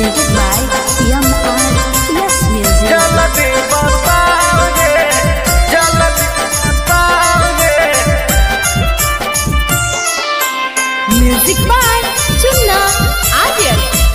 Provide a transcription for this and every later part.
presented by Yamaha Yes Music. जल्दी बताओगे जल्दी बताओगे Music by Chunna Adil.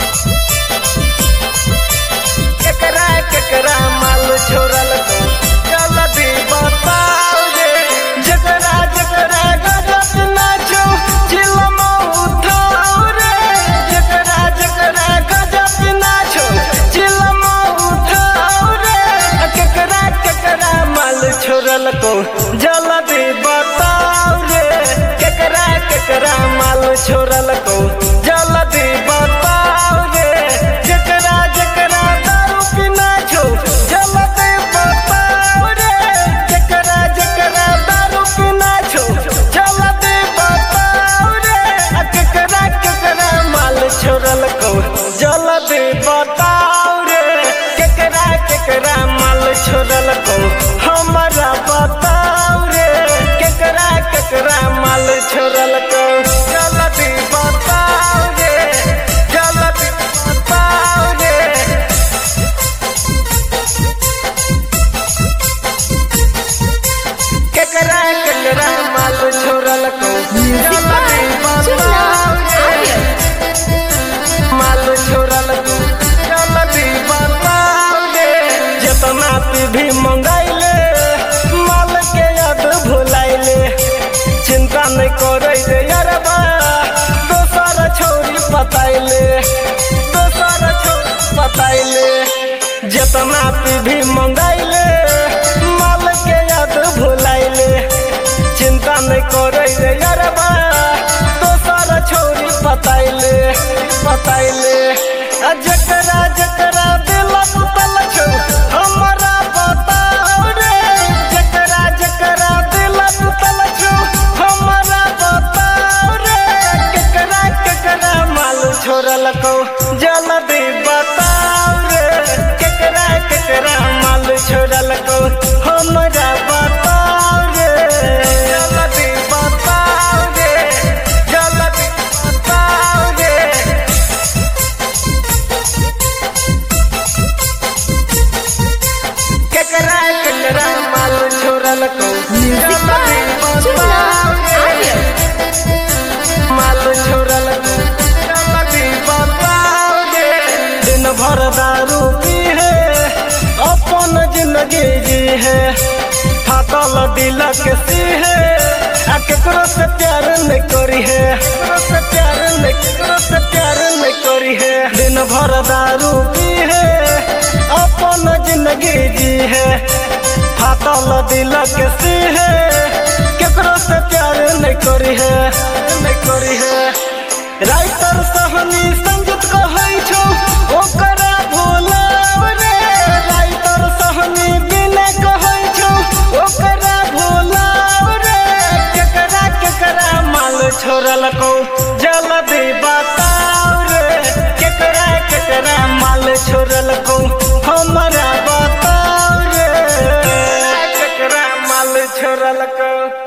केकरा केकरा माल छोड़ल को जल्दी बताओगे जकरा जकरा गजब नाचो चिलम उठाओ रे जकरा जकरा गजब नाचो चिलम उठाओ रे केकरा केकरा माल छोड़ल को जल्दी बताओ रे केकरा केकरा माल छोड़ल को जल्दी बताओ रे जकरा जकरा दारू पीना छो जल्दी बताओ रे जकरा जकरा दारू पीना छो जल्दी बताओ रे आ केकरा केकरा माल छोड़ल को जल्दी बताओ रे केकरा केकरा माल छोड़ल को हमरा बताओ रे केकरा केकरा माल छोड़ल को जल्दी बताओ रे जल्दी बताओ रे केकरा केकरा माल छोड़ल को Music by Chunna Adil. माल छोड़ल को जल्दी बताओ रे जितना तू भी मंगाइले माल के याद भुलाइले चिंता नहीं करे रे यारबा दोसर छोरी पताइले दोसर छोरी पताइले जितना तू भी मंगाइले माल के याद भुलाइले चिंता नहीं करे रे यारबा दोसर छोरी पताइले पताइले आ जकरा जकरा दिल पुतल छौ हमरा बताओ रे जकरा जकरा दिल पुतल छौ हमरा बताओ रे केकरा केकरा माल छोड़ल को जल्दी बताओ रे केकरा केकरा माल छोड़ल को हमरा बताओ रे जल्दी बताओ रे जल्दी बताओ रे केकरा केकरा माल छोड़ल को Music by Chunna Adil. माल छोड़ल को जल्दी बताओ रे दिन भर दारू पी है अपन जिंदगी जी है फाटल दिल के सी है आ केकरो से प्यार नहीं करी है केकरो से प्यार नहीं केकरो से प्यार नहीं करी है दिन भर दारू पी है अपन जिंदगी जी है फाटल दिल के सी है केकरो से प्यार नहीं करी है नहीं करी है राइटर सहनी संगीत कहै छौ ओकरा भुलाव रे राइटर सहनी बिना कहै छौ ओकरा भुलाव रे केकरा केकरा माल छोड़ल को